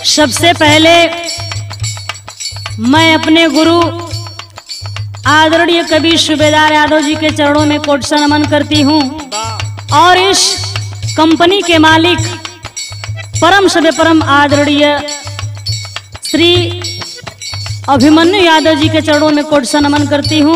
सबसे पहले मैं अपने गुरु आदरणीय कवि सूबेदार यादव जी के चरणों में कोट से नमन करती हूँ और इस कंपनी के मालिक परम सभ्य परम आदरणीय श्री अभिमन्यु यादव जी के चरणों में कोट से नमन करती हूँ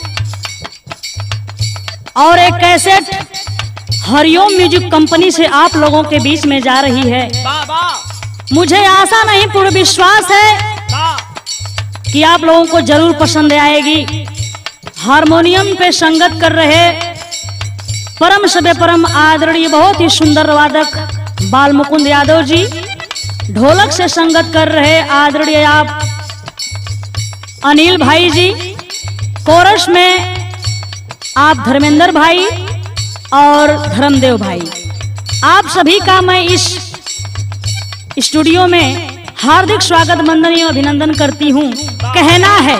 और एक कैसेट हरिओम म्यूजिक कंपनी से आप लोगों के बीच में जा रही है मुझे आशा नहीं पूर्ण विश्वास है कि आप लोगों को जरूर पसंद आएगी हारमोनियम पे संगत कर रहे परम सभ्य परम आदरणीय बहुत ही सुंदर वादक बाल मुकुंद यादव जी ढोलक से संगत कर रहे आदरणीय आप अनिल भाई जी कोरस में आप धर्मेंद्र भाई और धर्मदेव भाई आप सभी का मैं इस स्टूडियो में हार्दिक स्वागत वंदनीय अभिनंदन करती हूँ कहना है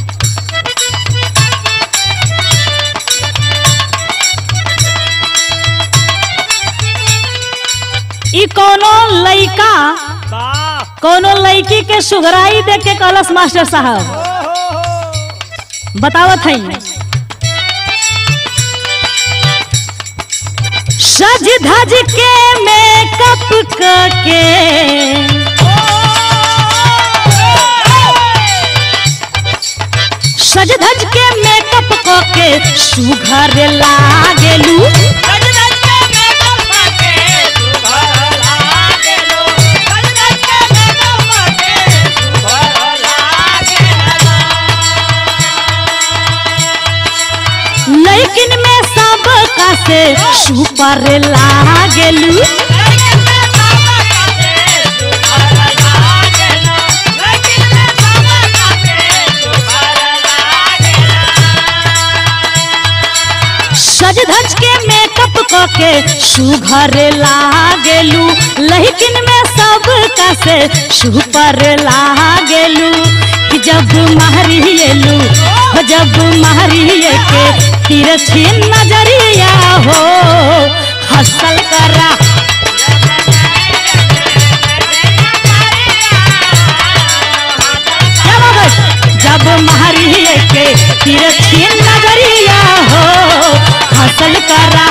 ई कोनो लइका कोनो लड़की के सुघराई देख के कहलस मास्टर साहब बतावत है सज धज के मेकअप करके सज धज के मेकअप करके सुघर लागेलू लेकिन में सब का से सुपर लागेलू सज धज के मेकअप करके सुघर लागेलू लेकिन में सब का से सुपर लागेलू कि जब महरिएलू हो जब महरिए के तिरछी नजरिया हो हसल करा क्या बात है? जब महरिए के तिरछी नजरिया हो हसल करा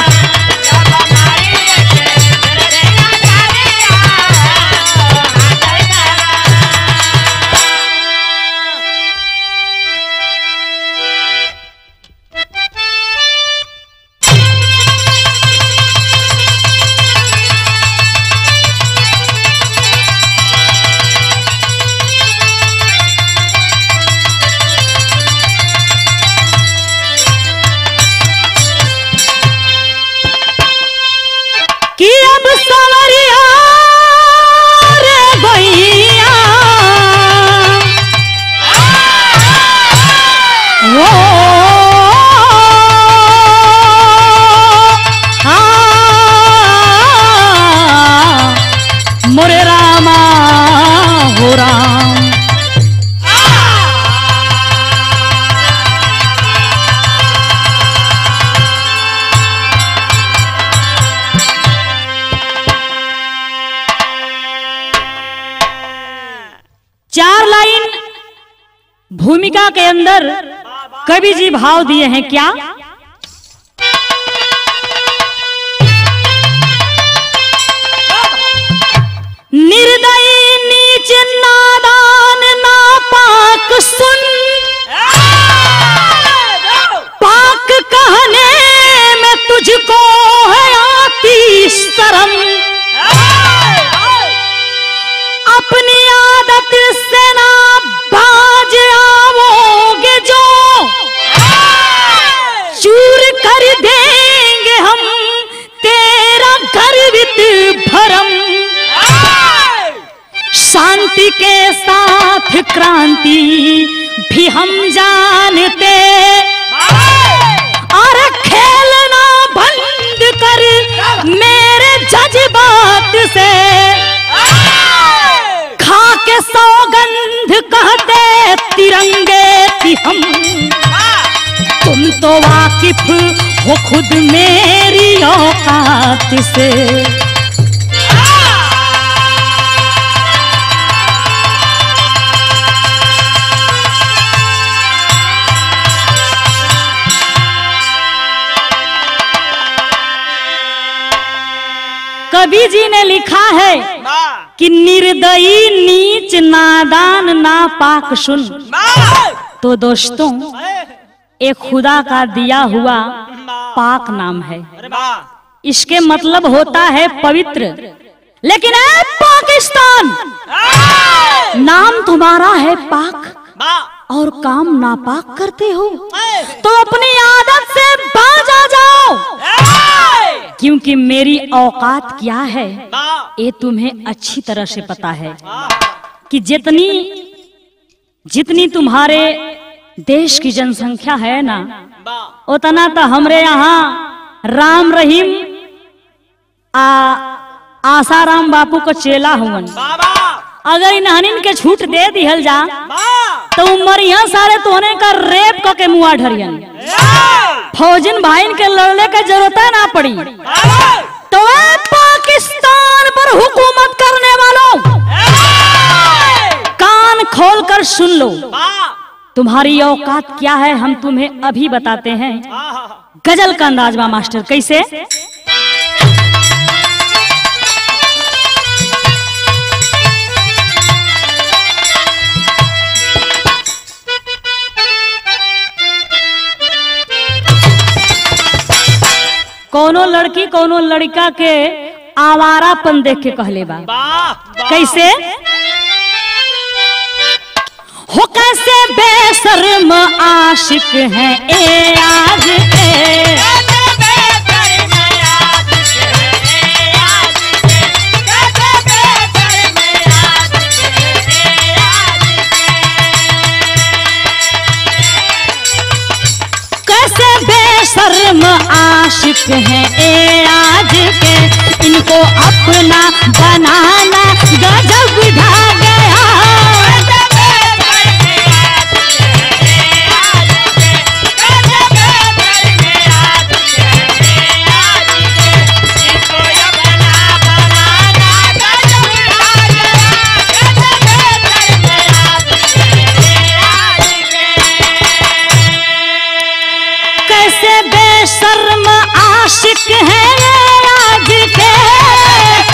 कि अब सवरिया रे गैया ओ आ, मोरे रामा हो राम चार लाइन भूमिका के अंदर कवि जी भाव दिए हैं क्या निर्दयी नीच नादान नापाक सुन पाक कहने में तुझको है आती शर्म अपनी आदत से ना बाज आओगे जो चूर कर देंगे हम तेरा गर्वित भरम शांति के साथ क्रांति भी हम जानते और खेलना बंद कर मेरे जज्बात से खा के सौगंध कहते तिरंगे थी हम तुम तो वाकिफ हो खुद मेरी औकात से कवि जी ने लिखा है कि निर्दयी नीच नादान नापाक सुन तो दोस्तों एक खुदा का दिया हुआ पाक नाम है इसके मतलब होता है पवित्र लेकिन ए पाकिस्तान नाम तुम्हारा है पाक और काम नापाक करते हो तो अपनी आदत से बाज आ जाओ क्योंकि मेरी औकात क्या है ये तुम्हें अच्छी तरह से पता है कि जितनी जितनी तुम्हारे देश की जनसंख्या है ना उतना तो हमरे यहाँ राम रहीम आ आसाराम बापू को चेला हुवन अगर इन्हनिन के छूट दे दिहल जा तो उमरिया सारे तोने का रेप क के मुआ ढरियन फौजिन भाईन के लड़ने का जरूरत ना पड़ी तो ए पाकिस्तान पर हुकूमत करने वालों कान खोल कर सुन लो तुम्हारी औकात क्या है हम तुम्हें अभी बताते हैं गजल का अंदाजवा मास्टर कैसे कोनो लड़की कोनो लड़का के आवारापन देख के कहले बा कैसे हो कैसे बेशर्म आशिक हैं ए आज के कैसे बेशर्म आशिक हैं ए आज के इनको अपना बनाना गजब ढा गया कैसे बेशर्म आशिक हैं ये आज के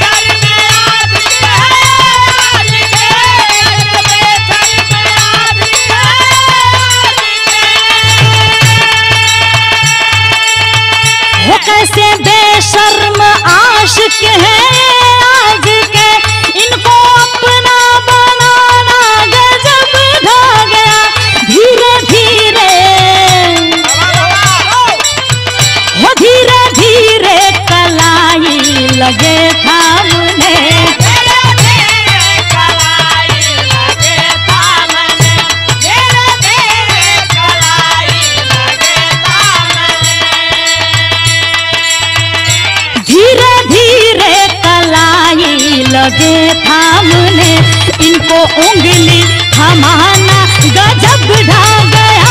वो कैसे बेशर्म आशिक हैं ये आज के इनको अपना बनाना गजब ढा गया धीरे धीरे हो धीरे धीरे कलाई लगे थामने धीरे धीरे कलाई लगे थामने इनको उंगली थमाना गजब ढा गया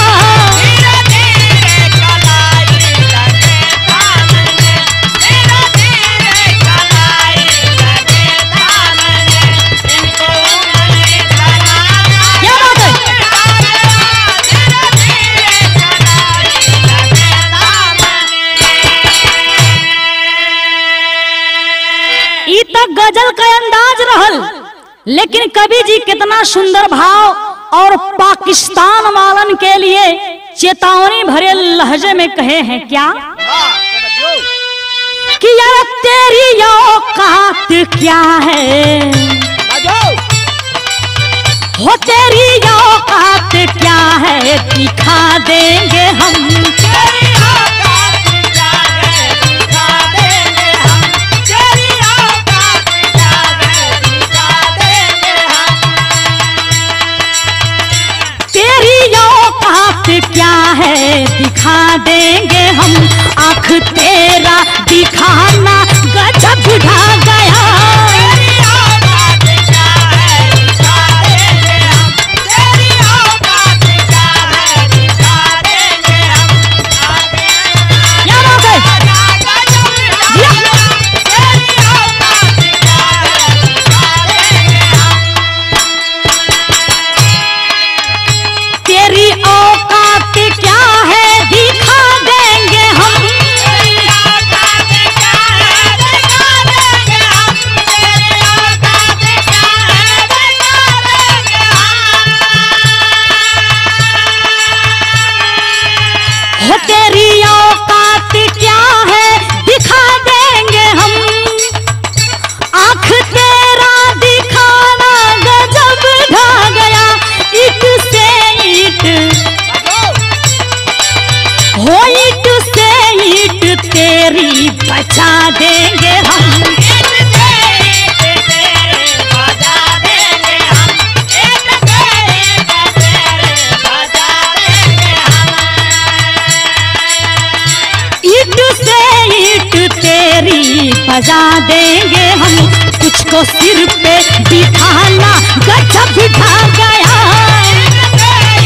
क्या बात है ई तक गजल का अंदाज रहल लेकिन कवि जी कितना सुंदर भाव और पाकिस्तान वालन के लिए चेतावनी भरे लहजे में कहे हैं क्या कि यार तेरी औकात क्या है हो तेरी औकात क्या है दिखा देंगे हम तेरी औकात क्या है दिखा देंगे हम आंख तेरा दिखाना गजब ढा गया क्या बात है तेरी औकात क्या है दिखा देंगे हम औकात क्या है दिखा देंगे हम आंख तेरा दिखाना गजब ढा गया ईट से ईट हो ईट से ईट तेरी बचा देंगे हम ईट से ईट तेरी बजा देंगे हम कुछ को सिर पे बिठाना गजब बिठा गया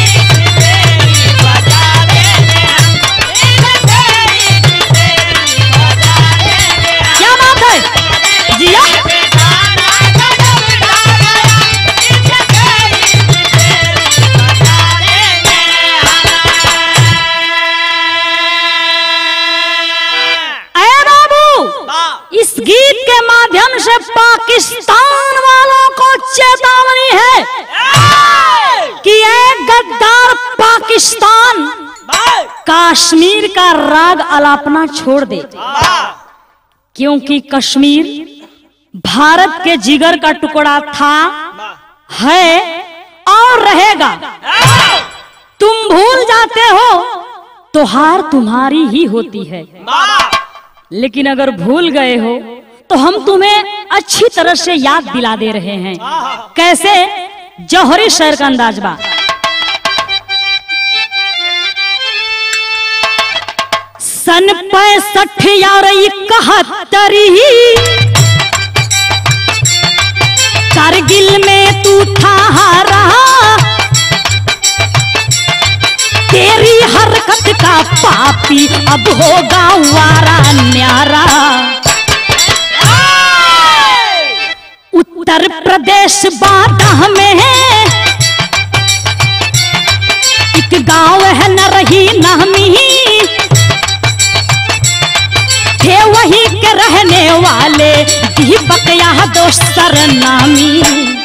क्या बात है जिया अरे बाबू इस गीत के माध्यम से पाकिस्तान वालों को चेतावनी है कि एक गद्दार पाकिस्तान कश्मीर का राग अलापना छोड़ दे क्योंकि कश्मीर भारत के जिगर का टुकड़ा था है और रहेगा तुम भूल जाते हो तो हार तुम्हारी ही होती है लेकिन अगर भूल गए हो तो हम तुम्हें अच्छी तरह से याद दिला दे रहे हैं कैसे जौहरी शहर का अंदाज बा सन पैंसठ यार इकहत्तरी कारगिल में तू था हारा तेरी हरकत का पापी अब होगा वारा न्यारा उत्तर प्रदेश बाधा में है एक गांव है न रही नामी थे वहीं के रहने वाले दीपक यहाँ दोस्तर नामी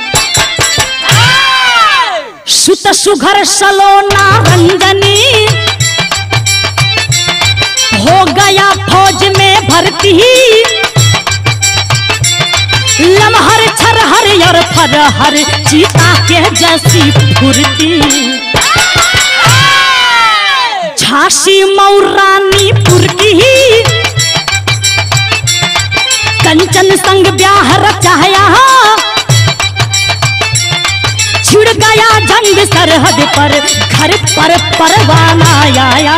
सुत सुघर सलोना रंजनी हो गया फौज में भर्ती लमहर छरहर और फरहर चीता के जैसी फुर्ती झांसी मऊरानीपुर की कंचन संग ब्याह रचाया छिड़ गया जंग सरहद पर घर पर परवाना आया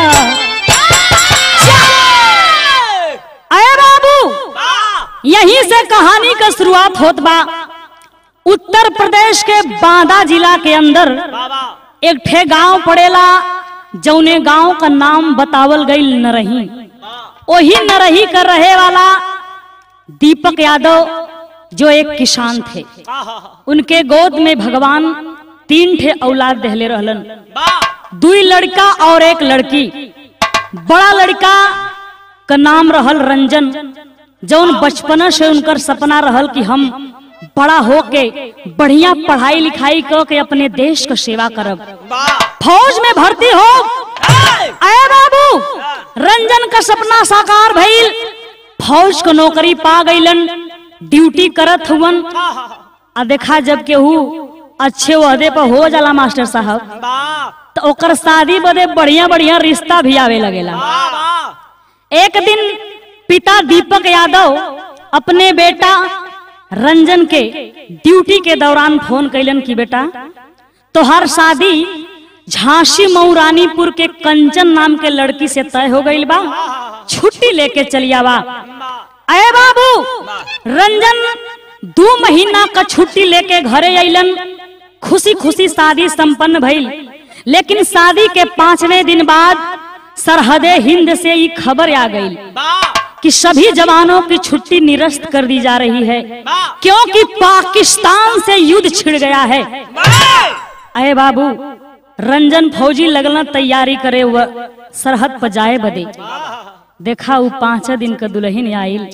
अरे बाबू यहीं से कहानी का शुरुआत होत बा उत्तर प्रदेश के बांदा जिला के अंदर एक ठे गांव पड़ेला जौने गांव का नाम बतावल गई नरही वही नरही कर रहे वाला दीपक यादव जो एक किसान थे उनके गोद में भगवान तीन ठे औलाद दहले रहलन दुई लड़का और एक लड़की बड़ा लड़का का नाम रहल रंजन जौन बचपन से उनकर सपना रहल कि हम बड़ा होके बढ़िया पढ़ाई लिखाई क के अपने देश का सेवा करब फौज में भर्ती हो अरे बाबू रंजन का सपना साकार भइल फौज को नौकरी पा गईलन ड्यूटी करत हुवन आ देखा जब केहू अच्छे ओहदे पर हो जाला मास्टर साहब तो ओकर शादी बदे बढ़िया बढ़िया रिश्ता भी आवे लगेला एक दिन पिता दीपक यादव अपने बेटा रंजन के ड्यूटी के दौरान फोन कैलन कि बेटा तोहर शादी झांसी मऊरानीपुर के कंचन नाम के लड़की से तय हो गई बा छुट्टी लेके चलियावा अरे बाबू रंजन दो महीना का छुट्टी लेके घरे अइलन खुशी खुशी शादी संपन्न भइल लेकिन शादी के पांचवें दिन बाद सरहदे हिंद से ये खबर आ गई कि सभी जवानों की छुट्टी निरस्त कर दी जा रही है क्योंकि पाकिस्तान से युद्ध छिड़ गया है अरे बाबू रंजन फौजी लगना तैयारी करे हुआ सरहद पर जाए बदे देखा वो पांच दिन का दुल्हन आयल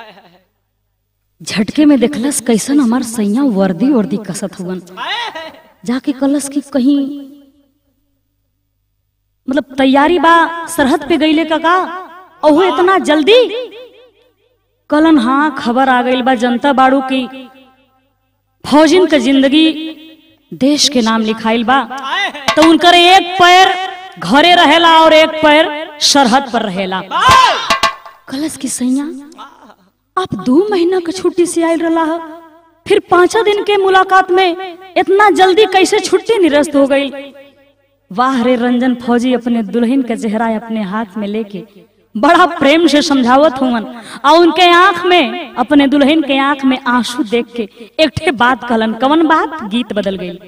झटके में देखलस कैसन हमार सैया वर्दी वर्दी कसत हुवन जाके कलस की कहीं मतलब तैयारी बा सरहद पे गईले का का ओहो इतना जल्दी कलन हाँ खबर आ गई बा जनता बाड़ू की फौजिन के जिंदगी देश के नाम लिखाइल बा तो उनकर एक पैर घरे रहेला और एक पैर सरहद पर रहेला कलश की सैया आप दो महीना के छुट्टी से आयल रहा है फिर पांचा दिन के मुलाकात में इतना जल्दी कैसे छुट्टी निरस्त हो गई वाह रे रंजन फौजी अपने दुल्हन का चेहरा अपने हाथ में लेके बड़ा प्रेम से समझावत हुवन और उनके आंख में अपने दुल्हन के आंख में आंसू देख के एक ठे बात कहलन कवन बात गीत बदल गई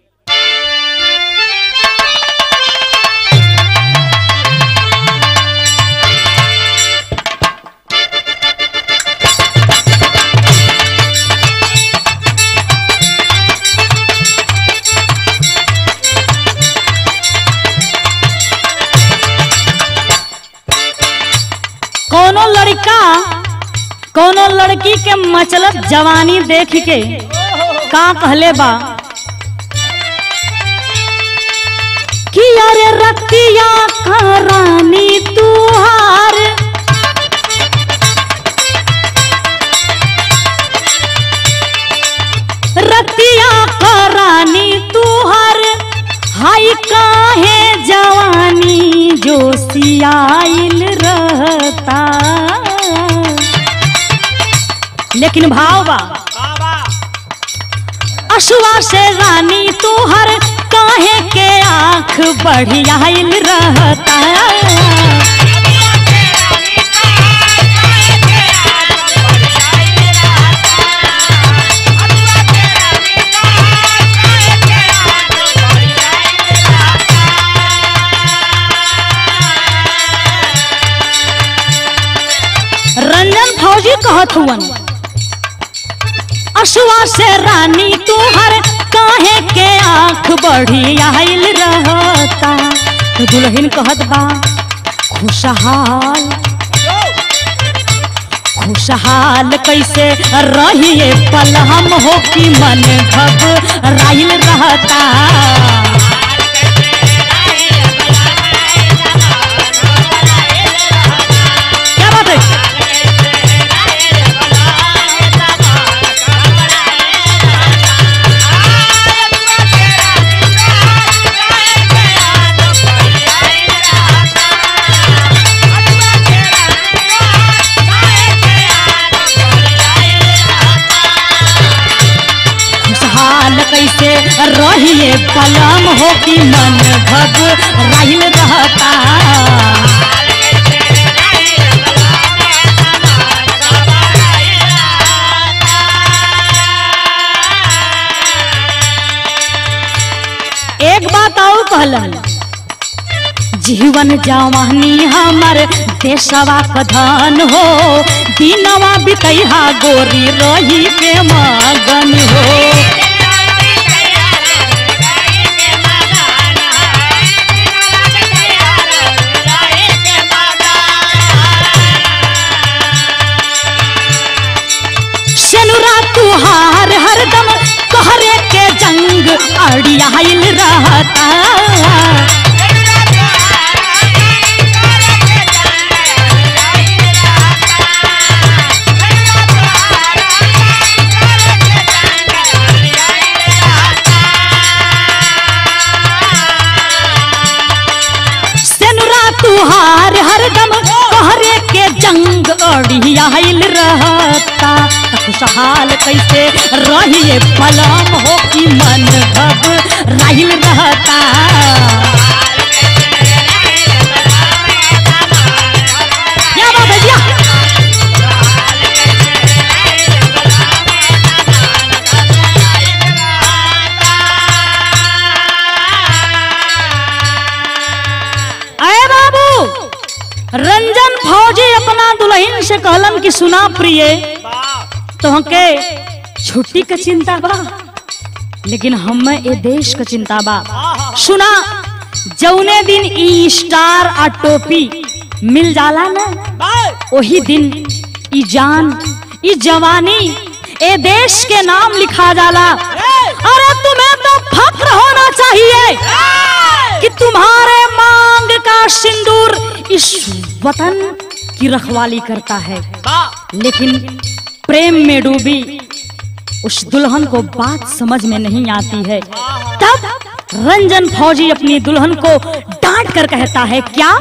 कोनो लड़का कोनो लड़की के मतलब जवानी देख के का कहले बा कि अरे रतिया का रानी तुहार रतिया का रानी तुहार हाय काहे जवानी जो सियाइल रहता लेकिन भाव बा अशुआ से रानी तोहर काहे के आंख बढ़ियाइल रहता रंजन फौजी कहत हुवन अशुआ से रानी तुहर काहे के आंख बढ़ी आइल रहता तो दुल्हन कहत बा खुशहाल खुशहाल कैसे रहिए पल हम हो कि मन घबराइल रहता क्या बात है खुशहाल कैसे रहिए कलम हो कि मन घबराइल रहता एक बात और कहलन जीवन जवानी हमर देशवा का धन हो दिनवा बितैहा गोरी रही के मगन हो सेनुरा तुहार हरदम कहरे के जंग अड़ियाइल रहता सेनुरा तुहार हरदम कहरे के जंग अड़ियाइल रहता त खुशहाल कैसे रहिए पलम हो कि मन घबराइल रहता क्या बात है भैया अरे बाबू रंजन फौजी अपना दुल्हन से कहलन कि सुना प्रिय तोहके छुट्टी के चिंता बा लेकिन हमें ए देश के चिंता बा सुना जौने दिन ई स्टार आ टोपी मिल जाला ना वही दिन ई जान ई जवानी ए देश के नाम लिखा जाला अरे तुम्हें तो फक्र होना चाहिए कि तुम्हारे मांग का सिंदूर इस वतन की रखवाली करता है लेकिन प्रेम में डूबी उस दुल्हन को बात समझ में नहीं आती है तब रंजन फौजी अपनी दुल्हन को डांट कर कहता है क्या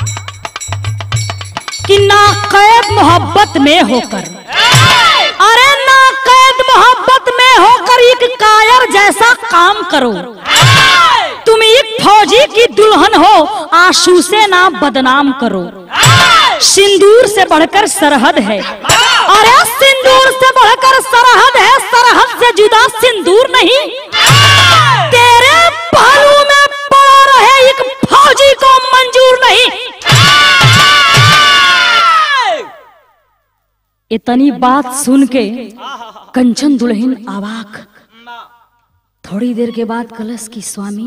कि ना कैद मोहब्बत में होकर अरे ना कैद मोहब्बत में होकर एक कायर जैसा काम करो तुम एक फौजी की दुल्हन हो आंसू से ना बदनाम करो सिंदूर से बढ़कर सरहद है अरे सिंदूर से बढ़कर सरहद है सरहद से जुदा सिंदूर नहीं तेरे पहलू में पड़ा रहे एक फौजी को मंजूर नहीं इतनी बात सुन के कंचन दुल्हन आवाक थोड़ी देर के बाद कलश की स्वामी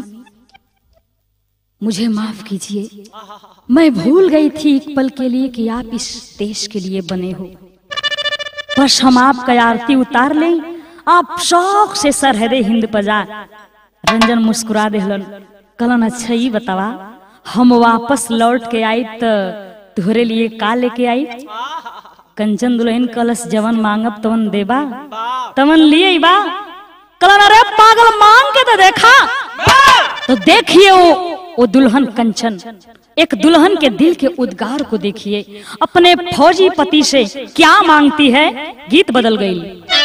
मुझे माफ कीजिए मैं भूल गई थी एक पल के लिए कि आप इस देश के लिए बने हो बस हम आपका आरती उतार लें आप शौक से सरहदे हिंद पजा रंजन मुस्कुरा देहलन कलन अच्छा ही बतावा हम वापस लौट के आई तो तुहरे लिए का लेके आई कंचन दुल्हन कलश जवन मांगब तवन देबा तवन लिए बा कलन अरे पागल मांग के तो देखा तो देखिए वो वो दुल्हन कंचन एक दुल्हन के दिल के उद्गार को देखिए अपने फौजी पति से क्या मांगती है गीत बदल गई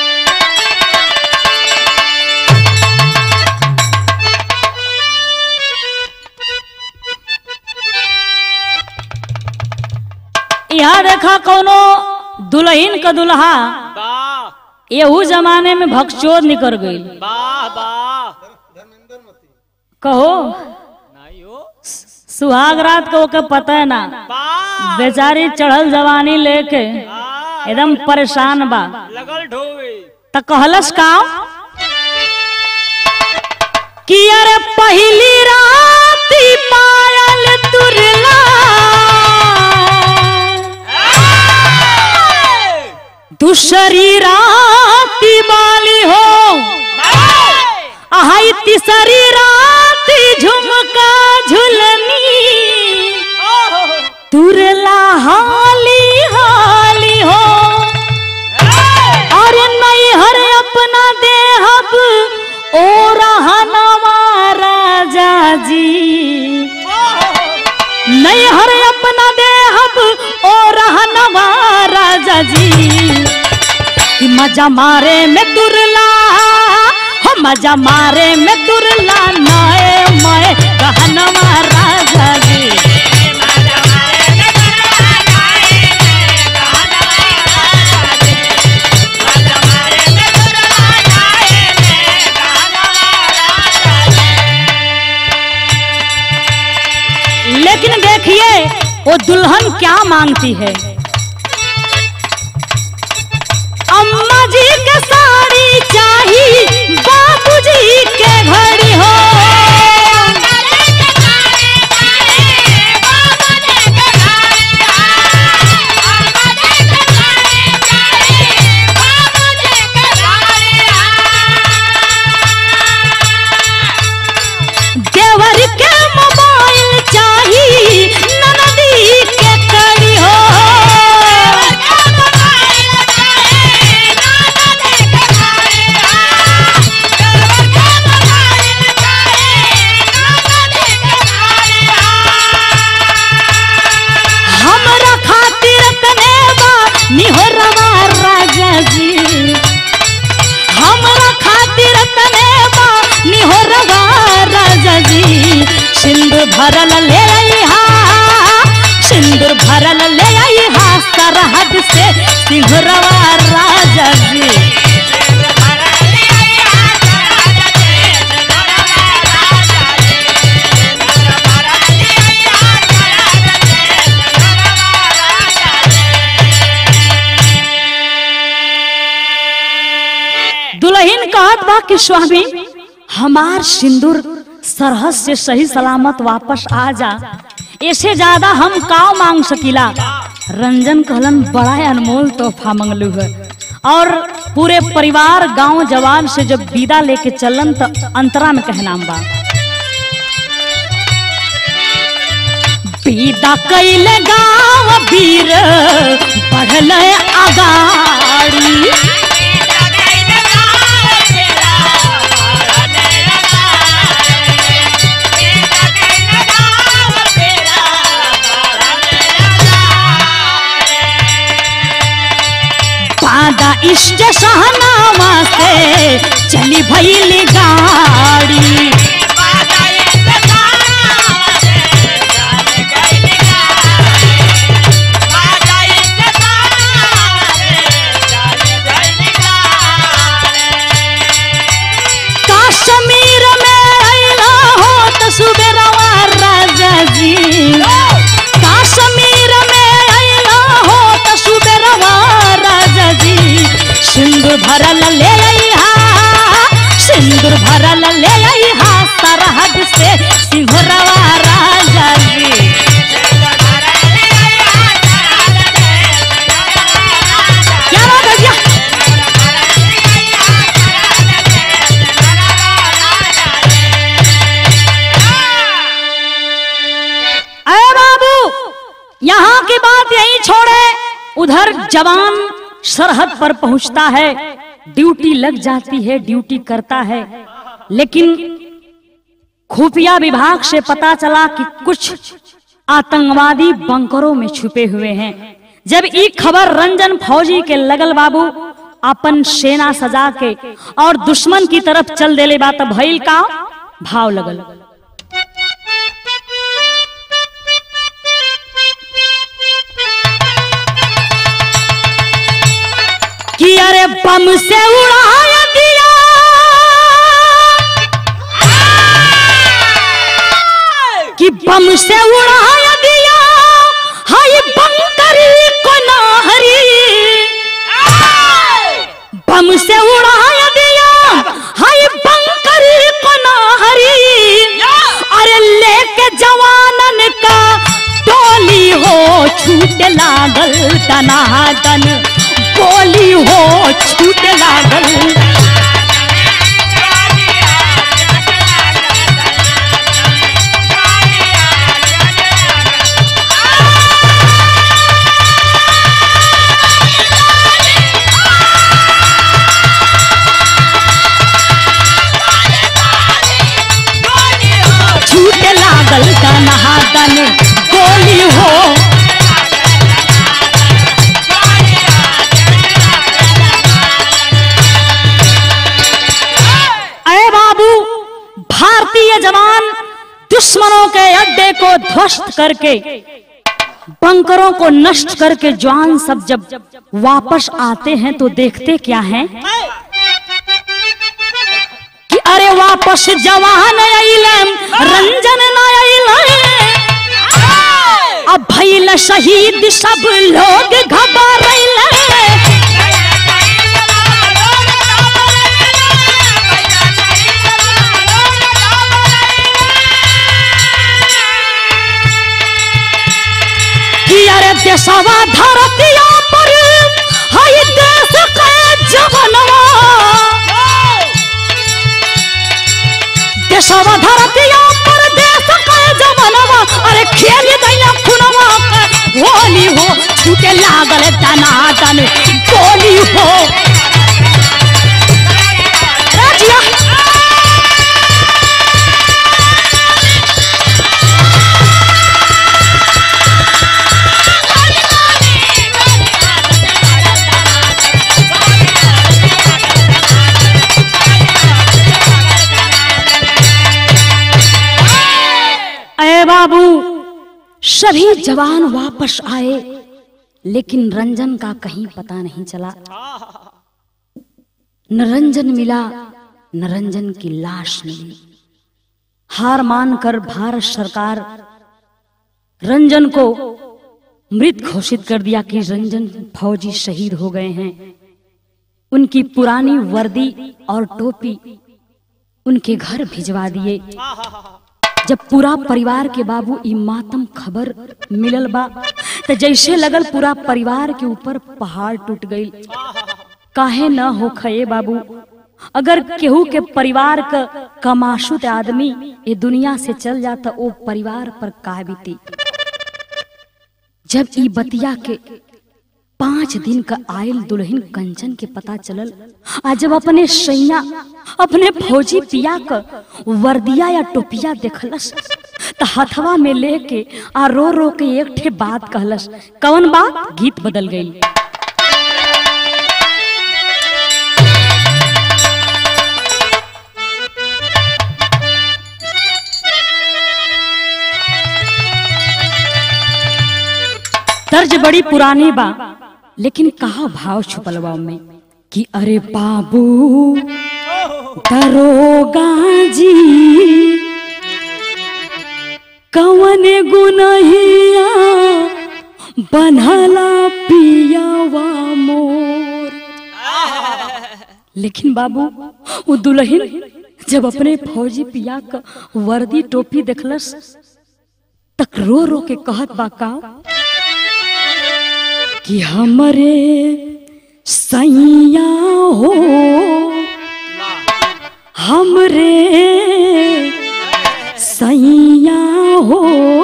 यहाँ देखा कोनो दुल्हन का दुल्हा वाह यहू जमाने में भक्चोद निकल गई वाह वाह कहो नहीं हो सुहाग रात को ओके पता है ना वाह बेचारी चढ़ल जवानी लेके वाह, एकदम परेशान बा लगल ढोवे त कहलस का कि अरे पहली राती पायल तुरला दूसरी राती बाली हो आई तीसरी राती झुमका झुलनी तुरला हाली हाली हो अरे नहीं हर अपना देहब ओ रहनवा राजा जी नहीं हर अपना देहब ओ रहनवा राजा जी कि मजा मारे में दुरला हो मजा मारे में दुरला नए मैं कहनवा राजा जी लेकिन देखिए वो दुल्हन क्या मांगती है अम्मा जी के साड़ी चाहिए बाबूजी के घड़ी हो देवर के मोबाइल चाहिए ननदी के कड़ी हो हमरा खातिर तने बा निहोरवा राजा जी हमरा खातिर तने बा निहोरवा राजा जी सिंदूर भरल ले आईहा सिंदूर भरल ले आईहा सरहद से सिंहरवा राजा जी दुल्हन कहत बा कि स्वामी हमार सिंदूर सरहद से सही सलामत वापस आ जा ऐसे ज्यादा हम काव मांग सकीला रंजन कहलन बड़ा अनमोल तोहफा मंगलू है और पूरे परिवार गांव जवान से जब विदा लेके चलन तो अंतरा में कहनाम बा विदा कैल गाँव वीर बढ़ल अगाड़ी बादा इष्ट सहनावा से चली भैली गाड़ी कश्मीर में अइला हो त सुबेरवा राजा जी कश्मीर में अइला हो त सुबेरवा राजा जी सिंदूर भरल ले अइहा सिंदूर भरल ले अइहा सरहद से सिंहरवा राजा जी क्या बात है भैया अरे बाबू यहाँ की बात यही छोड़े उधर जवान सरहद पर पहुंचता है ड्यूटी लग जाती है ड्यूटी करता है लेकिन खुफिया विभाग से पता चला कि कुछ आतंकवादी बंकरों में छुपे हुए हैं जब ये खबर रंजन फौजी के लगल बाबू अपन सेना सजा के और दुश्मन की तरफ चल देले बात भइल का भाव लगल कि अरे बम से उड़ाया दिया कि बम से उड़ाया दिया हाय बंकरी को नाहरी बम से उड़ाया दिया हाय बंकरी को नाहरी अरे लेके जवानन का टोली हो छूट लागल दनादन बोली हो छूट लागल छूट लागल दनादन बोली हो अरे बाबू भारतीय जवान दुश्मनों के अड्डे को ध्वस्त करके बंकरों को नष्ट करके जवान सब जब वापस आते हैं तो देखते क्या हैं कि अरे वापस जवान अइलन रंजन न अइलन अब भइल शहीद सब लोग घबरैलन कि अरे देशवा धरतिया पर हई देश के जवनवा देशवा धरतिया पर देश के जवनवा अरे खेल दैया खुनवा के होली हो छूटे लागल दनादन गोली हो राजिया अरे बाबू सभी जवान वापस आए लेकिन रंजन का कहीं पता नहीं चला न रंजन मिला न रंजन की लाश मिली हार मानकर भारत सरकार रंजन को मृत घोषित कर दिया कि रंजन फौजी शहीद हो गए हैं उनकी पुरानी वर्दी और टोपी उनके घर भिजवा दिए जब पूरा परिवार के बाबू ई मातम खबर मिलल बा तो जैसे लगल पूरा परिवार के ऊपर पहाड़ टूट गई काहे न हो खये बाबू अगर केहू के परिवार का कमाशुत आदमी ये दुनिया से चल जाता वो परिवार पर का बीती जब ई बतिया के पांच दिन का आयल दुल्हन कंचन के पता चलल आ जब अपने सैया अपने फौजी पिया क वर्दिया या टोपिया देखलस त हथवा में लेके आ रो रो के एक ठे बात कहलस कौन बात गीत बदल गई तर्ज बड़ी पुरानी बा लेकिन कहा भाव छुपल बा में कि अरे बाबू दरोगा जी कवन गुनहिया बनहला पियावा मोर लेकिन बाबू वो दुल्हन जब अपने फौजी पिया का वर्दी टोपी देखलस तक रो रो के कहत बा का कि हमरे सैया हो हमरे सैया हो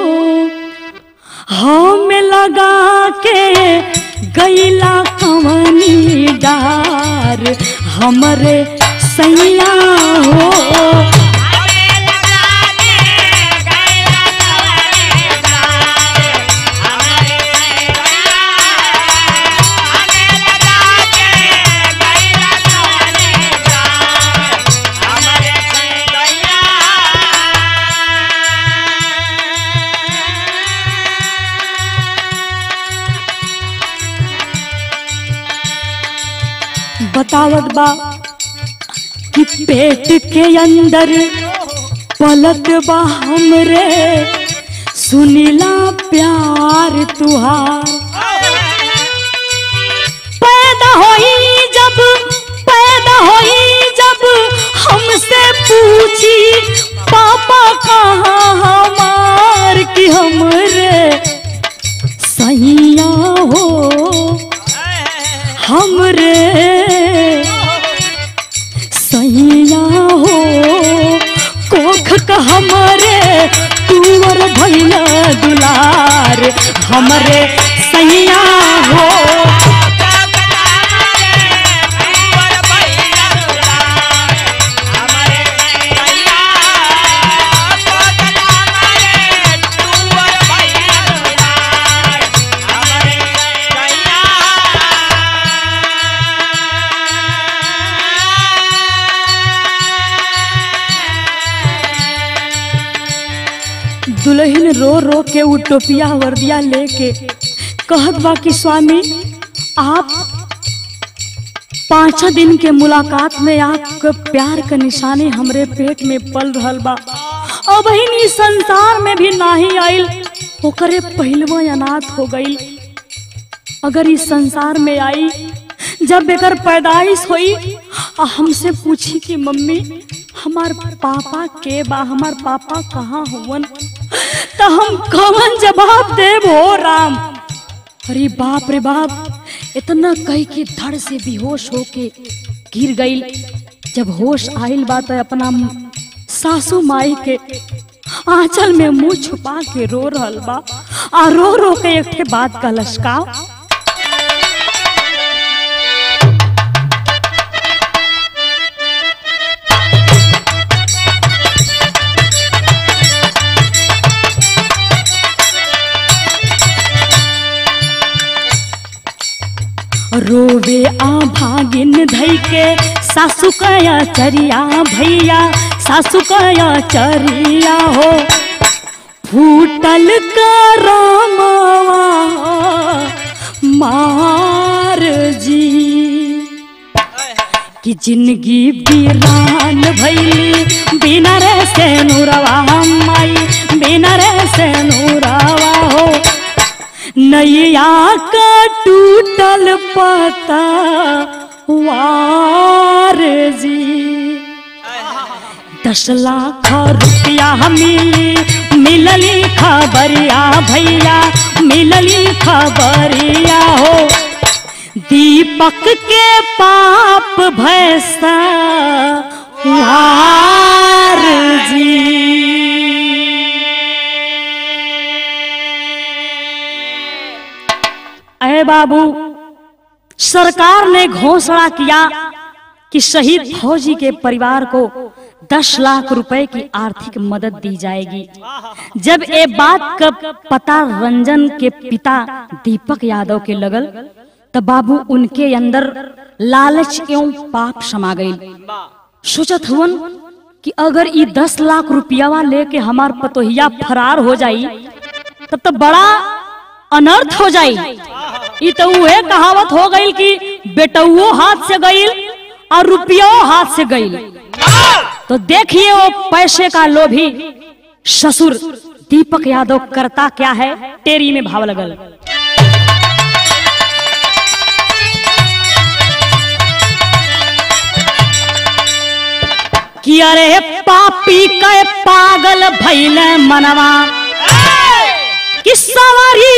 हम लगा के गैला कवनी डार हमरे सैया हो बतावत बा कि पेट के अंदर पलत बा हमरे सुनीला प्यार तुहार पैदा होई जब पैदा होई जब हमसे पूछी पापा कहाँ हमार कि हमरे सैया हो हमरे सैया हो कोख का हमरे तुवर भैया दुलार हमरे सैया हो दुल्हन रो रो के उ टोपिया वर्दिया लेके कहत बा कि स्वामी आप पाँच दिन के मुलाकात में आपके प्यार के निशानी हमरे पेट में पल रहल बा अब इस संसार में भी नाही आइल ओकरे पहलवा अनाथ हो गई अगर इस संसार में आई जब एकर पैदाइश हुई आ हमसे पूछी कि मम्मी हमार पापा के बा हमार पापा कहाँ हुवन तो हम कवन जवाब देव हो राम अरे बाप रे बाप इतना कह के धड़ से बेहोश होके गिर गई जब होश आइल बा तो अपना सासू माई के आंचल में मुंह छुपा के रो रहल बा आ रो रो के एक ठे बात का लश्का रोवे आ भागिन धई के सासु कया चरिया भैया सासु कया चरिया हो फूटल करमवा मार जी कि जिंदगी वीरान भैली बिना रे से नूरवा माई बिना रे से नूरवा हो नैया का टूटल पता वार जी दस लाख रुपया मिली मिलली खबरिया भैया मिलली खबरिया हो दीपक के पाप भैसा वार जी अरे बाबू सरकार ने घोषणा किया कि शहीद फौजी के परिवार को 10 लाख रुपए की आर्थिक मदद दी जाएगी जब ये बात का पता रंजन के पिता दीपक यादव के लगल तब बाबू उनके अंदर लालच एवं पाप समा गई सोचत हुवन कि अगर ये दस लाख रुपयावा लेके हमार पतोहिया फरार हो जाई तब तो बड़ा अनर्थ हो जाई ये तो उहे कहावत हो गई कि बेटुओ हाथ से गईल और रुपयो हाथ से गईल तो देखिए वो पैसे का लोभी ससुर दीपक यादव करता क्या है टेरी में भाव लगल कि अरे पापी के पागल भैल मनवा कि सवारी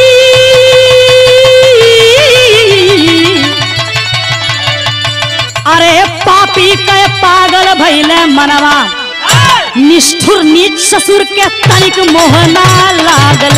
अरे पापी के पागल भैल मनवा निष्ठुर नीच ससुर के तनिक मोहना लागल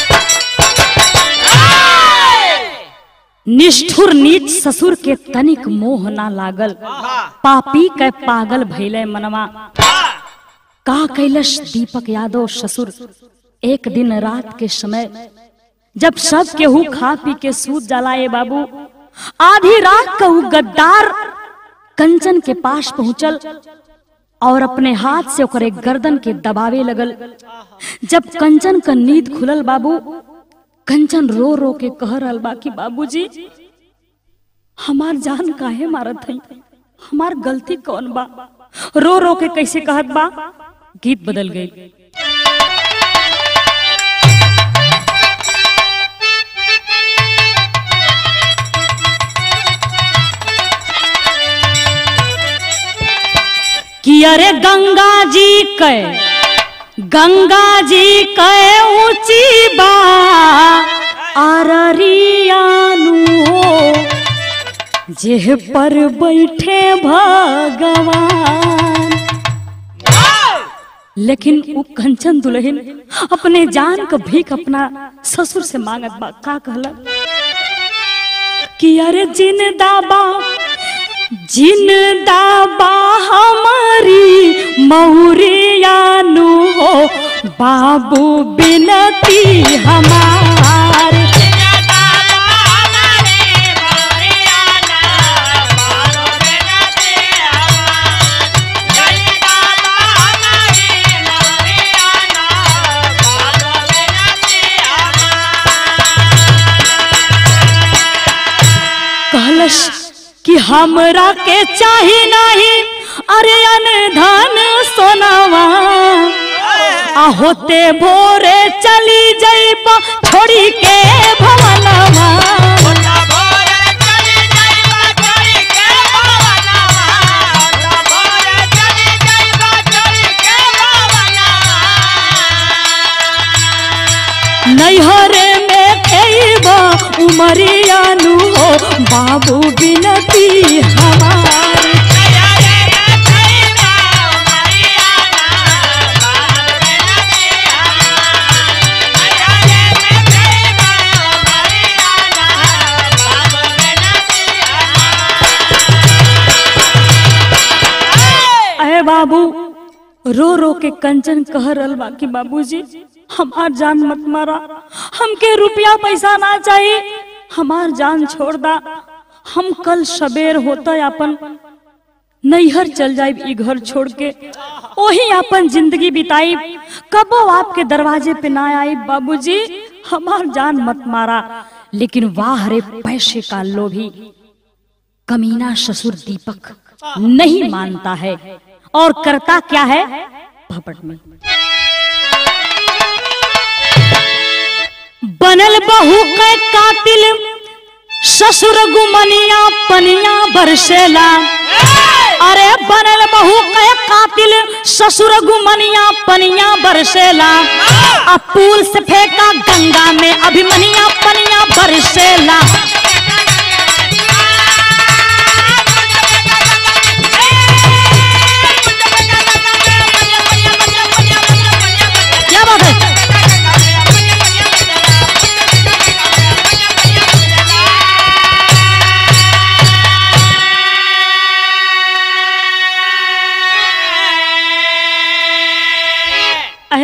निष्ठुर नीच ससुर के तनिक मोह ना लागल पापी के पागल भैले मनवा का कैलस दीपक यादव ससुर एक दिन रात के समय जब सब केहू खा पी के सूत जलाए बाबू आधी रात कहू गद्दार कंचन के पास पहुंचल और अपने हाथ से ओकरे गर्दन के दबावे लगल जब कंचन का नींद खुलल बाबू कंचन रो रो के कह रहल बा कि बाबूजी हमार जान काहे मारत है हमार गलती कौन बा रो रो के कैसे कहत बा गीत बदल गई कि अरे गंगा जी के गंगा जी के ऊंची बा अररियानु हो जेह पर बैठे भगवान लेकिन वो कंचन दुल्हन अपने जान का भीख अपना ससुर से मांगत बा का कहला कि अरे जिन दाबा जिन दाबा हमारी मौरियानु हो बाबू बिनती हमार कहलस कि हमरा के चाही नहीं अरे अनधन सोनावा आ होते भोरे चली जइब छोड़ी के भवनवा नैहरे में खेब उमरियानु हो बाबू बिनती हमारी अरे बाबू रो रो के कंचन कह रहल बा कि बाबूजी हमार जान मत मारा हमके रुपया पैसा ना चाहिए हमार जान छोड़ दा हम कल सबेर होता अपन नैहर चल जाए ई घर छोड़ के वही अपन जिंदगी बिताई कबो आपके दरवाजे पे ना आई बाबूजी हमार जान मत मारा लेकिन वाह रे पैसे का लोभी कमीना ससुर दीपक नहीं मानता है और करता क्या है भपट में बनल बहू के कातिल ससुर गुमनिया पनिया बरसेला अरे बनल बहू के कातिल ससुर गुमनिया पनिया बरसेला अब पुल से फेंका गंगा में अभिमनिया पनिया बरसेला क्या बात है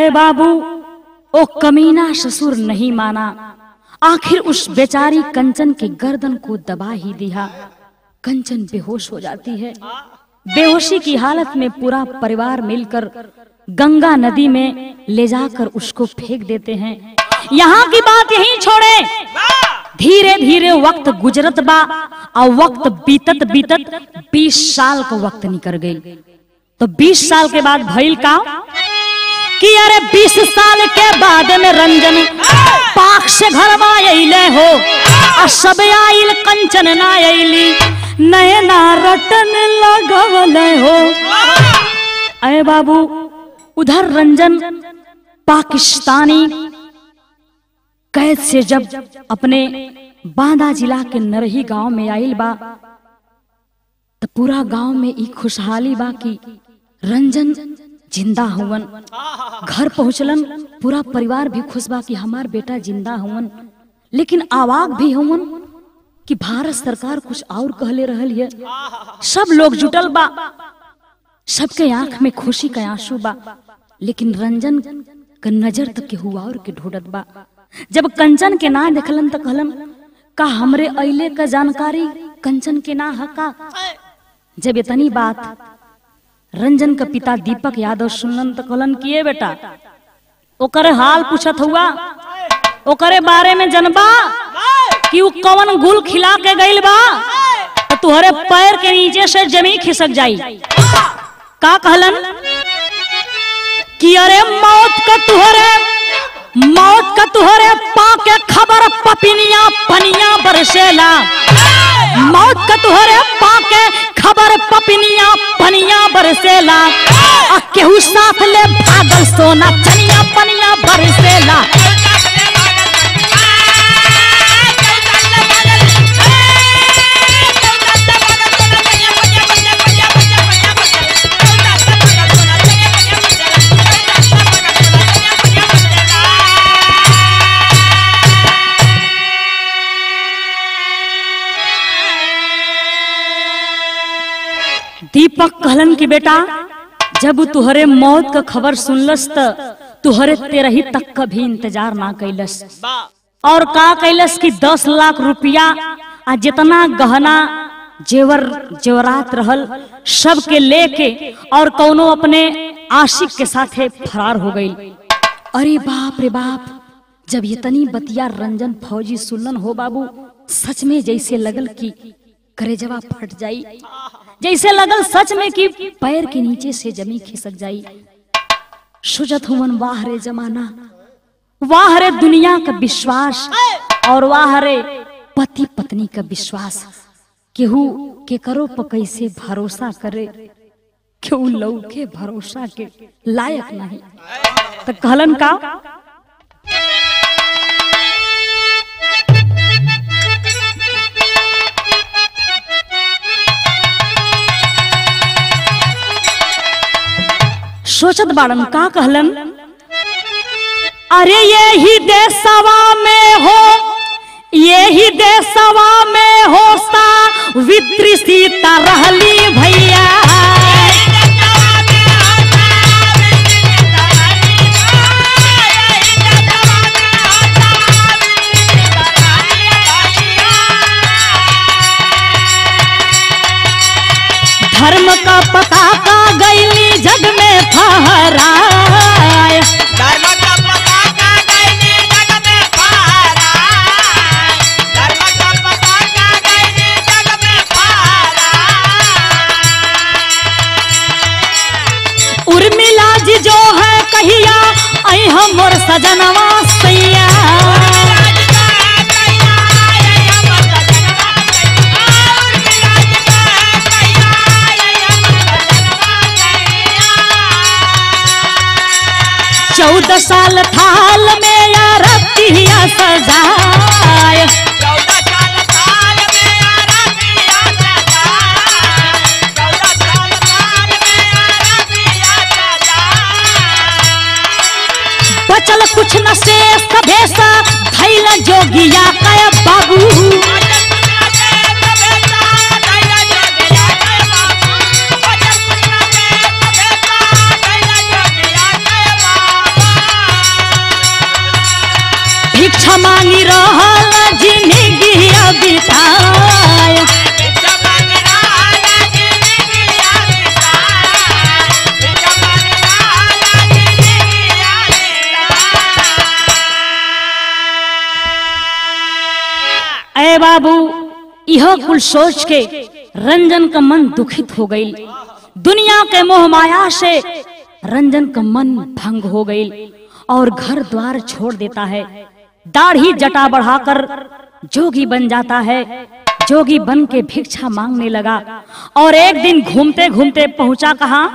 अरे बाबू ओ कमीना ससुर नहीं माना आखिर उस बेचारी कंचन की गर्दन को दबा ही दिया कंचन बेहोश हो जाती है बेहोशी की हालत में पूरा परिवार मिलकर गंगा नदी में ले जाकर उसको फेंक देते हैं यहाँ की बात यहीं छोड़े धीरे धीरे वक्त गुजरत बा और वक्त बीतत बीतत 20 साल का वक्त निकल गई तो 20 साल के बाद भइल का कि अरे 20 साल के बाद में रंजन पाक से घर अइले हो आ सब आइल कंचन ना अइली नयना रटन लगवल हो अरे बाबू उधर रंजन पाकिस्तानी कैद से जब अपने बांदा जिला के नरही गांव में आइल बा तो पूरा गांव में ई खुशहाली बा कि रंजन जिंदा हुवन घर पहुंचलन पूरा परिवार भी खुश बा कि हमार बेटा जिंदा हुवन लेकिन आवाग भी हुवन कि भारत सरकार कुछ और कहले रहल है सब लोग जुटल बा सबके आंख में खुशी का आंसू बा लेकिन रंजन का नजर तक के हुआ और के ढूंढत बा जब कंचन के ना देखलन तो कहलन का हमरे अइले का जानकारी कंचन के ना हका जब इतनी बात रंजन का पिता दीपक यादव सुनलन तो कहलन किए बेटा ओकरे हाल पूछत हुआ ओकरे बारे में जनबा कि उ कवन गुल खिला के गइल बा तो तुहरे पैर के नीचे से जमीन खिसक जाई का कहलन कि अरे मौत का तुहरे मौत का तुहरे पाके खबर पपिनिया पनिया बरसेला मौत का तुहरे पाके खबर पपिनिया पनिया बरसेला आ केहू साथ ले भागल सोना चनिया पनिया बरसेला दीपक कहलन कि बेटा जब उ तुहरे मौत का खबर सुनलस त तुहरे तेरही तक का भी इंतजार ना कैलस और का कैलस कि दस लाख रुपया आ जितना गहना जेवर जेवरात रहल सब के लेके और कौनो अपने आशिक के साथे फरार हो गई अरे बाप रे बाप जब इतनी बतिया रंजन फौजी सुनलन हो बाबू सच में जैसे लगल कि करेजवा फट जाई जैसे लगल सच में कि पैर के नीचे से जमी खिसक जाई सुजत हुवन वाह रे जमाना वाह रे दुनिया का विश्वास और वाह रे पति पत्नी का विश्वास केहू के करो प कैसे भरोसा करे केहू लऊ के भरोसा के लायक नहीं तो कहलन का सोचत बाड़न का कहलन अरे यही देशवा में हो यही देशवा में हो सा वित्री सीता रहली भैया धर्म का पता का गैली जग में फहराए धर्म का पताका गैली जग में फहराए धर्म का पताका गैली जग में फहराए उर्मिला जी जो है कहिया ऐ हमर सजनवा सैया चौदह साल थाल में या रतिया सजाए बचल कुछ न शेष भेसा धैल जोगिया कय बाबू अय बाबू यह कुल सोच के रंजन का मन दुखित हो गई दुनिया के मोह माया से रंजन का मन भंग हो गई और घर द्वार छोड़ देता है दाढ़ी जटा बढ़ाकर जोगी बन जाता है जोगी बन के भिक्षा मांगने लगा और एक दिन घूमते घूमते पहुंचा कहा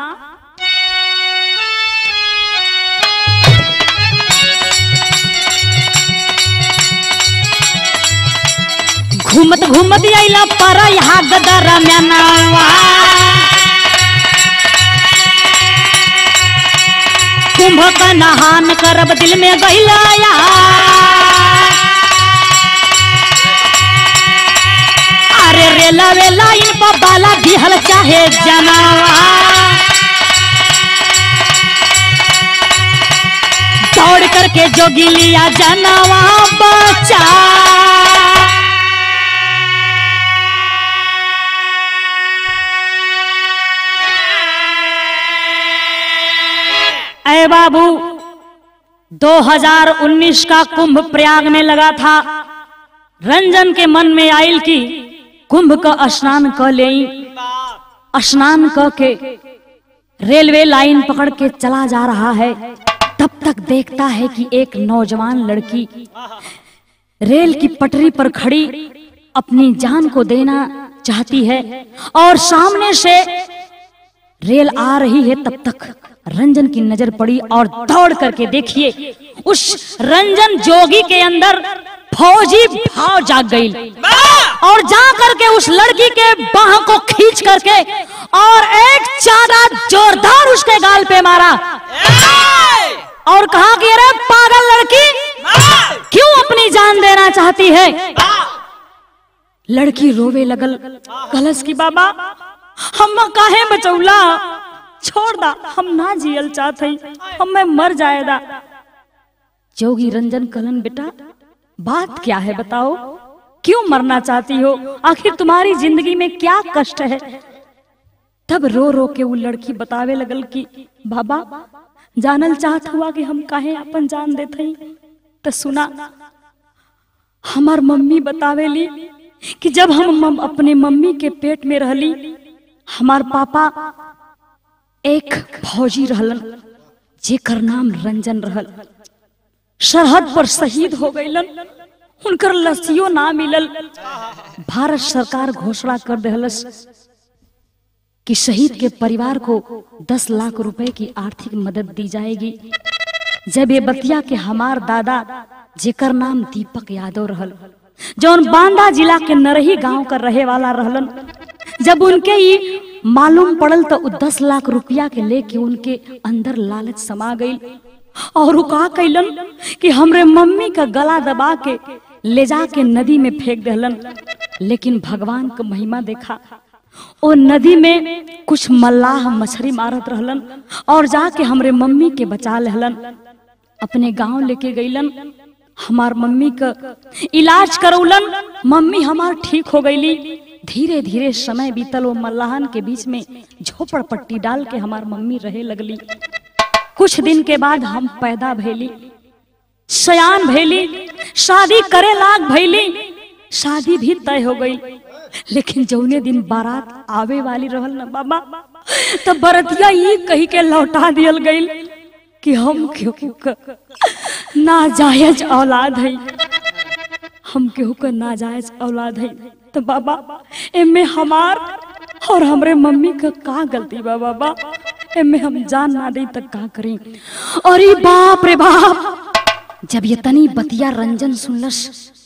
घूमत घूमत आइला पर यहाँ गदर म्यानावा कुंभ का नहान करब दिल में गहिला अरे रेला वेला इन पर बाला दिहल चाहे जनावा दौड़ करके जोगी लिया जनावा बचा अय बाबू 2019 का कुंभ प्रयाग में लगा था रंजन के मन में आयल की कुंभ का स्नान क ले स्नान क के रेलवे लाइन पकड़ के चला जा रहा है तब तक देखता है कि एक नौजवान लड़की रेल की पटरी पर खड़ी अपनी जान को देना चाहती है और सामने से रेल आ रही है तब तक रंजन की नजर पड़ी और दौड़ करके देखिए उस रंजन जोगी के अंदर फौजी भाव जाग गई और जा करके उस लड़की के बाह को खींच करके और एक चादा जोरदार उसके गाल पे मारा और कहा कि अरे पागल लड़की क्यों अपनी जान देना चाहती है लड़की रोवे लगल कलश की बाबा हम काहे बचौला छोड़ दा हम ना जियल चाहते हम मैं मर जाएदा जोगी रंजन कलन बेटा बात क्या है बताओ क्यों मरना चाहती हो आखिर तुम्हारी जिंदगी में क्या कष्ट है तब रो रो के वो लड़की बतावे लगल कि बाबा जानल चाहत हुआ कि हम काहे अपन जान देते तो सुना हमार मम्मी बतावेली कि जब हम मम, अपने मम्मी के पेट में रहली हमार पापा एक फौजी रहलन जेकर नाम रंजन रहल सरहद पर शहीद हो गईलन उनकर लसियो ना मिलल भारत सरकार घोषणा कर देहलस कि शहीद के परिवार को 10 लाख रुपए की आर्थिक मदद दी जाएगी जब ये बतिया के हमार दादा जेकर नाम दीपक यादव रहल जौन बांदा जिला के नरही गांव का रहे वाला रहलन जब उनके ही मालूम पड़ल तो उ दस लाख रुपया के लेके उनके अंदर लालच समा गई और उ का कैलन कि हमरे मम्मी का गला दबा के ले जा के नदी में फेंक दहलन लेकिन भगवान का महिमा देखा ओ नदी में कुछ मल्लाह मछली मारत रहलन और जाके हमरे मम्मी के बचा लेहलन अपने गांव लेके गईलन हमार मम्मी का इलाज करौलन मम्मी हमार ठीक हो गईली धीरे धीरे समय बीतल वो मल्लाहन के बीच में झोपड़ पट्टी डाल के हमार मम्मी रहे लगली कुछ दिन के बाद हम पैदा भैली सयान भैली शादी करे लाग भैली शादी भी तय हो गई लेकिन जौने दिन बारात आवे वाली रहल ना बाबा तो बरतिया ये कही के लौटा दियल गई कि हम क्यों का नाजायज औलाद है हम केहू का नाजायज औलाद है तो बाबा एमे हमार और हमरे मम्मी का का गलती बा बाबा एमे हम जान ना दे तक का करें अरे बाप रे बाप जब ये तनी बतिया रंजन सुनलस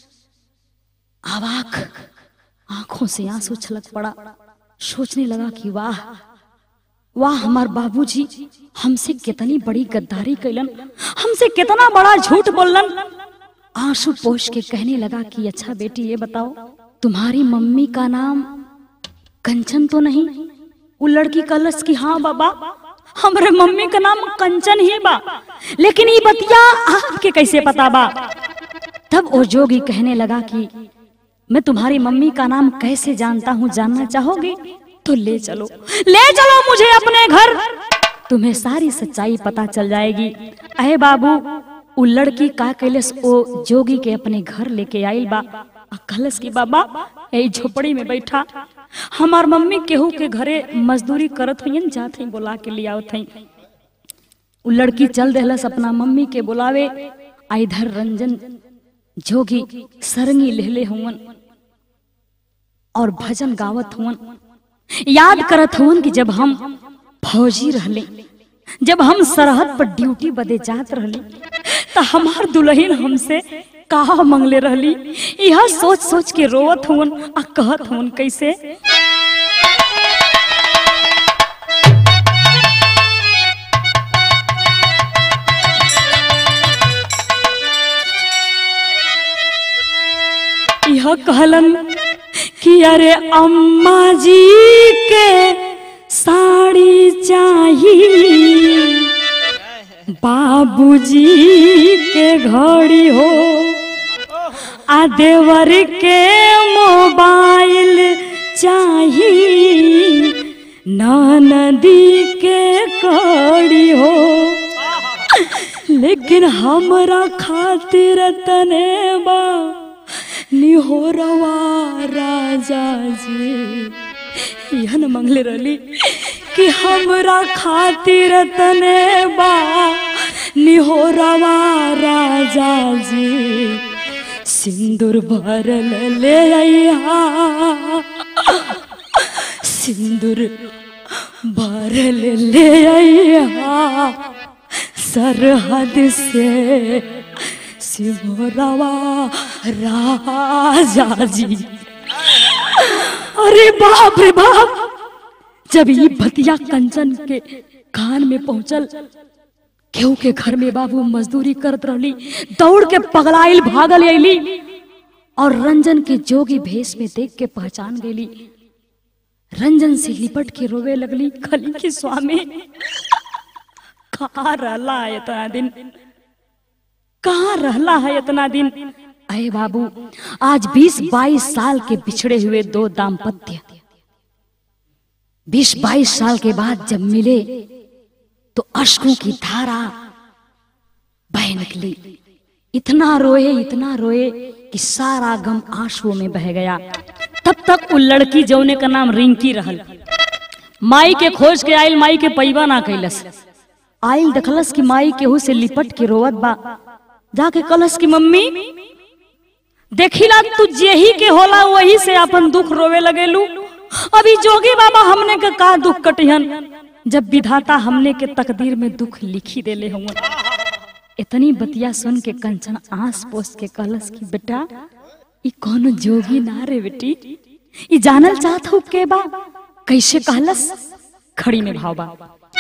आवाक आंखों से आंसू छलक पड़ा सोचने लगा कि वाह वाह हमार बाबूजी हमसे कितनी बड़ी गद्दारी कैलन हमसे कितना बड़ा झूठ बोलन आंसू पोष के कहने लगा कि अच्छा बेटी ये बताओ तुम्हारी मम्मी का नाम कंचन तो नहीं वो लड़की कलस की हाँ बाबा हमरे मम्मी का नाम कंचन ही बा लेकिन ये बतिया आपके कैसे पता बा तब वो जोगी कहने लगा कि मैं तुम्हारी मम्मी का नाम कैसे जानता हूँ जानना चाहोगे तो ले चलो ले चलो मुझे अपने घर तुम्हें सारी सच्चाई पता चल जाएगी अहे बाबू उ लड़की का कैलस ओ जोगी के अपने घर लेके आइल बा आ कहलस कि बाबा यही झोपड़ी में बैठा हमार मम्मी केहू के घरे मजदूरी करत हुई जात हई बोला के ले आवत हई उ लड़की चल देहलस अपना मम्मी के बुलावे आ इधर रंजन जोगी सरंगी लेहले हुवन और भजन गावत हुवन याद करत हुवन कि जब हम फौजी रहले जब हम सरहद पर ड्यूटी बदे जात रहली त हमार दुल्हन हमसे कहा मंगले रहली यह सोच सोच के रोवत हुवन आ कहत हुवन कैसे यह कहलन कि अरे अम्मा जी के साड़ी चाहिए बाबूजी के घड़ी हो आ देवर के मोबाइल चाहिए नदी के कड़ी हो लेकिन हमरा खातिर तने बा निहोरवा राजा जी यह न मंगले रहली कि हमरा खातिर तने बा निहोरवा राजा जी सिंदूर भरल ले अइहा सिंदूर भरल ले अइहा सरहद से सिमोरवा राजा जी अरे बाप रे बाप जब ये भतिया कंचन के कान में पहुंचल केहू के घर में बाबू मजदूरी करत रहली दौड़ के पगलाइल भागल अली और रंजन के जोगी भेष में देख के पहचान गेली रंजन से लिपट के रोवे लगली खली की स्वामी कहाँ रहला है इतना दिन कहाँ रहला है इतना दिन अरे बाबू आज 20-22 साल के बिछड़े हुए दो दाम्पत्य 20-22 साल के बाद जब मिले तो अश्कों की धारा बह निकली इतना रोए इतना रोए कि सारा गम आंसुओं में बह गया तब तक वो लड़की जौने का नाम रिंकी रहल माई के खोज के आइल माई के पैबा ना कैलस आइल देखलस कि माई केहू से लिपट के रोवत बा जाके कलस की मम्मी देखिला तू जेही के होला वही से अपन दुख रोवे लगेलू अभी जोगी बाबा हमने के का दुख कटिहन जब विधाता हमने के तकदीर में दुख लिखी देले हुआ इतनी बतिया सुन के कंचन आस पोस के कहलस कि बेटा ई कौन जोगी ना रे बेटी ई जानल चाहत हो के बा कैसे कहलस खड़ी में भाव बा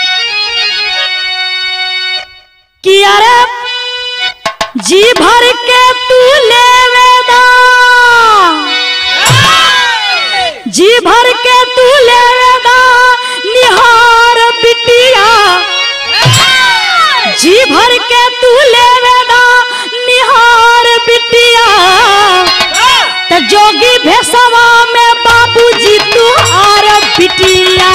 कि अरे जी भर के तू लेवेदा जी भर के तू लेवेदा निहार बिटिया जी भर के तू लेवेदा निहार बिटिया त जोगी भेसवा में बाबूजी तू आर बिटिया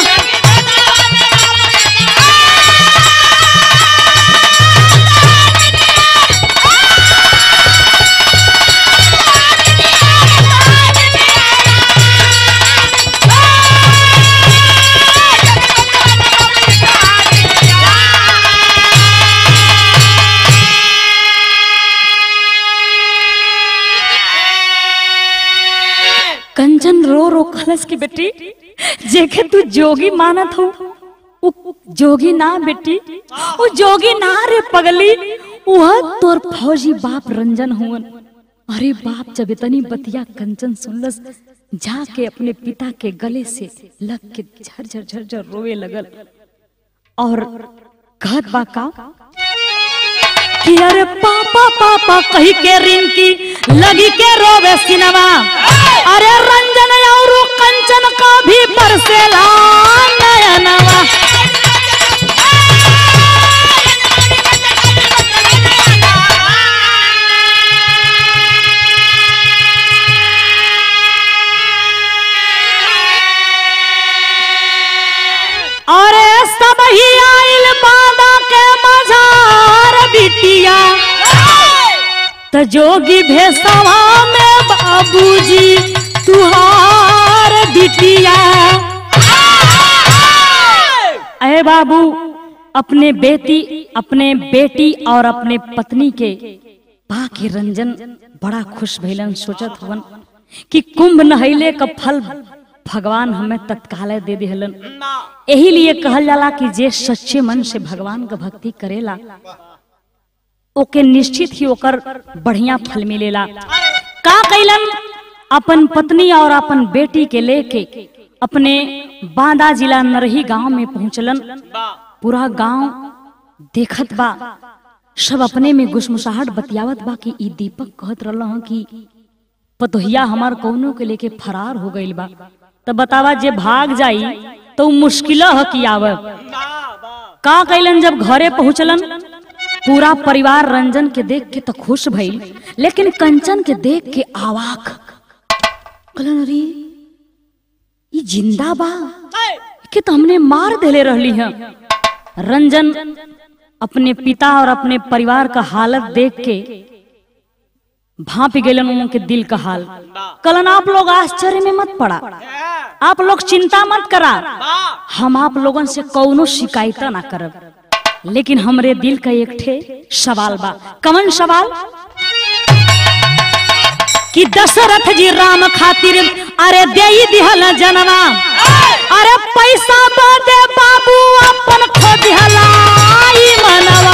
कंचन रो रो खलस की बेटी जेके तू जोगी मानत हो उ जोगी ना बेटी उ जोगी ना रे पगली वह तोर फौजी बाप रंजन हुवन अरे बाप जब इतनी बतिया कंचन सुनलस जाके अपने पिता के गले से लग के झरझर झरझर रोवे लगल और कहत बा का कि अरे पापा पापा कही के रिंकी लगी के रोवे सिनेमा अरे रंजन और कंचन का भी बरसेला नयनवा अरे सब ही आइल बादा के मझार बिटिया त जोगी भेसवा में बाबूजी तुहार बिटिया अरे बाबू अपने बेटी अपने बेटी और अपने पत्नी के पा के रंजन बड़ा खुश भइलन सोचत हुवन कि कुंभ नहैले का फल भगवान हमें तत्काल दे दिहलन यही लिए कहल जाला कि जे सच्चे मन से भगवान का भक्ति करेला ओके निश्चित ही ओकर बढ़िया फल मिलेला का कैलन अपन पत्नी और अपन बेटी के लेके अपने बांदा जिला नरही गांव में पहुंचलन पूरा गांव देखत बा सब अपने में गुसमुसाहट बतियावत बा कि ई दीपक कहत रहल हं कि पतोहिया हमार कौनो के लेके फरार हो गइल बा तो बतावा जे भाग जाई तो उ मुश्किल ह कि आवे का कैलन जब घरे पहुंचलन पूरा परिवार रंजन के देख के तो खुश भइल लेकिन कंचन के देख के आवाक कहलन अरे ई जिंदा बा के तो हमने मार देले रहली है रंजन अपने पिता और अपने परिवार का हालत देख के भाप गेलन उनके दिल का हाल कलन आप लोग आश्चर्य में मत पड़ा आप लोग चिंता मत करा हम आप लोगन से कौनो शिकायत ना करब लेकिन हमरे दिल का एक ठे सवाल बा कमन सवाल कि दशरथ जी राम खातिर अरे दे दिहल जनवा अरे पैसा बदे बाबू अपन खो दिहला ई मनवा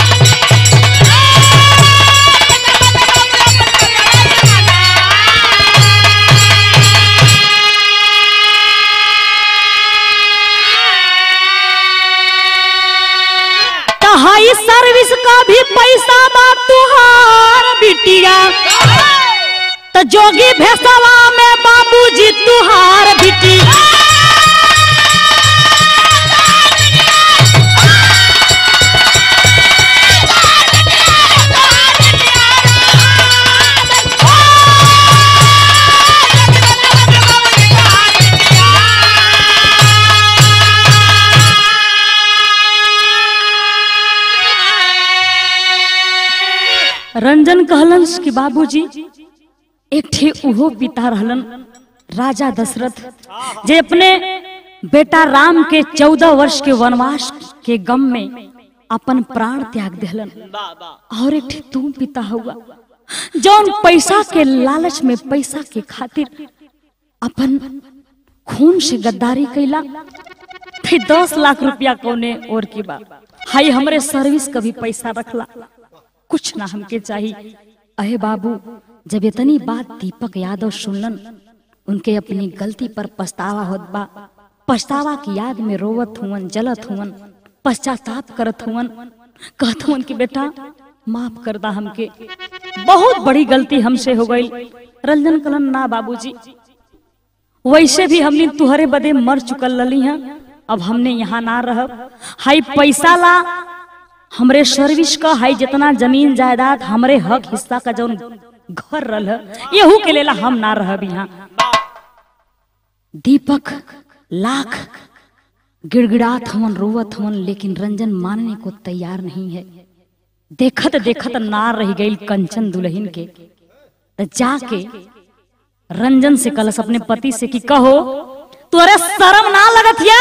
हाई सर्विस का भी पैसा बा तुहार बिटिया तो जोगी भेसवा में बाबूजी तुहार बिटी रंजन कहलन कि बाबूजी एक ठे उहो पिता रहलन राजा दशरथ जे अपने बेटा राम के चौदह वर्ष के वनवास के गम में अपन प्राण त्याग दिहलन और एक ठे तुम पिता हुआ जौन पैसा के लालच में पैसा के खातिर अपन खून से गद्दारी कैला फिर दस लाख रुपया कौने और की बात हाई हमरे सर्विस का भी पैसा रखला कुछ ना हमके चाहिए अहे बाबू जब इतनी बात दीपक यादव सुनलन उनके अपनी गलती पर पछतावा होत बा पछतावा की याद में रोवत हुवन जलत हुवन पश्चाताप करत हुवन कहत हुवन कि बेटा माफ कर दा हमके बहुत बड़ी गलती हमसे हो गई रंजन कलन ना बाबूजी वैसे भी हमने तुहरे बदे मर चुकल लली हैं अब हमने यहाँ ना रह हाई पैसा ला हमरे सर्विस का हाई जितना जमीन जायदाद हमरे हक हिस्सा का जौन घर रल यहू के लेला हम ना रहब यहाँ दीपक लाख गिड़गिड़ात हवन रोवत हवन लेकिन रंजन मानने को तैयार नहीं है देखत देखत ना रह गई कंचन दुल्हन के तो जाके रंजन से कलस अपने पति से कि कहो तोरे शर्म ना लगत या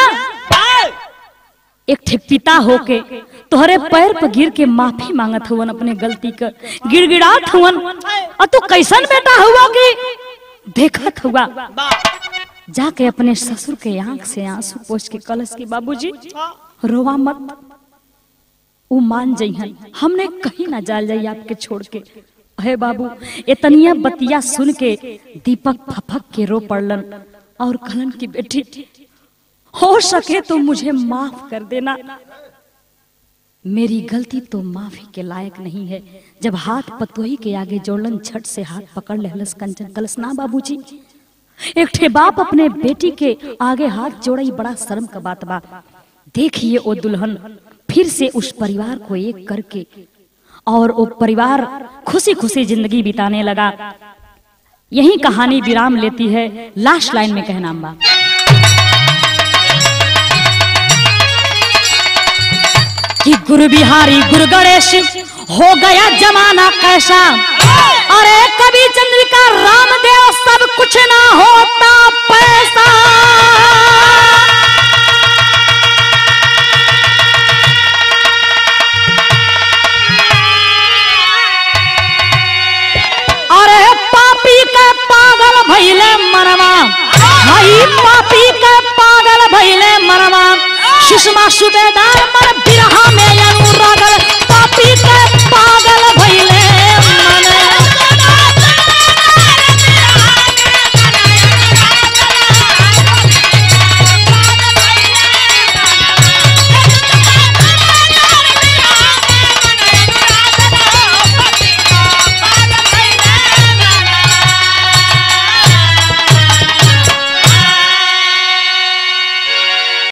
एक ठे पिता होके तोहरे पैर पर गिर के माफी मांगत हुवन अपने गलती का गिड़गिड़ात हुवन और तू कैसन बेटा हुआ कि देखत हुआ जाके अपने ससुर के आंख से आंसू पोछ के कलश के बाबूजी रोवा मत उ मान जइहन हमने कहीं ना जाल जाई आपके छोड़ के अहे बाबू इतनिया बतिया सुन के दीपक फफक के रो पड़लन और कहलन की बेटी हो सके तो मुझे माफ कर देना मेरी गलती तो माफी के लायक नहीं है जब हाथ पतोही के आगे जोड़लन छट से हाथ पकड़ लेहलस कंचन कलस ना बाबूजी एक ठे बाप अपने बेटी के आगे हाथ जोड़ई बड़ा शर्म का बात बा देखिए वो दुल्हन फिर से उस परिवार को एक करके और वो परिवार खुशी खुशी जिंदगी बिताने लगा यही कहानी विराम लेती है लास्ट लाइन में कहना बा कि गुरु बिहारी गुरु गणेश हो गया जमाना कैसा अरे कभी चंद्रिका का रामदेव सब कुछ ना होता पैसा अरे पापी के पागल भैले मनवा हई पापी के पागल भैले मनवा सुषमा सुबेदार मन बिरहा में अनुरागल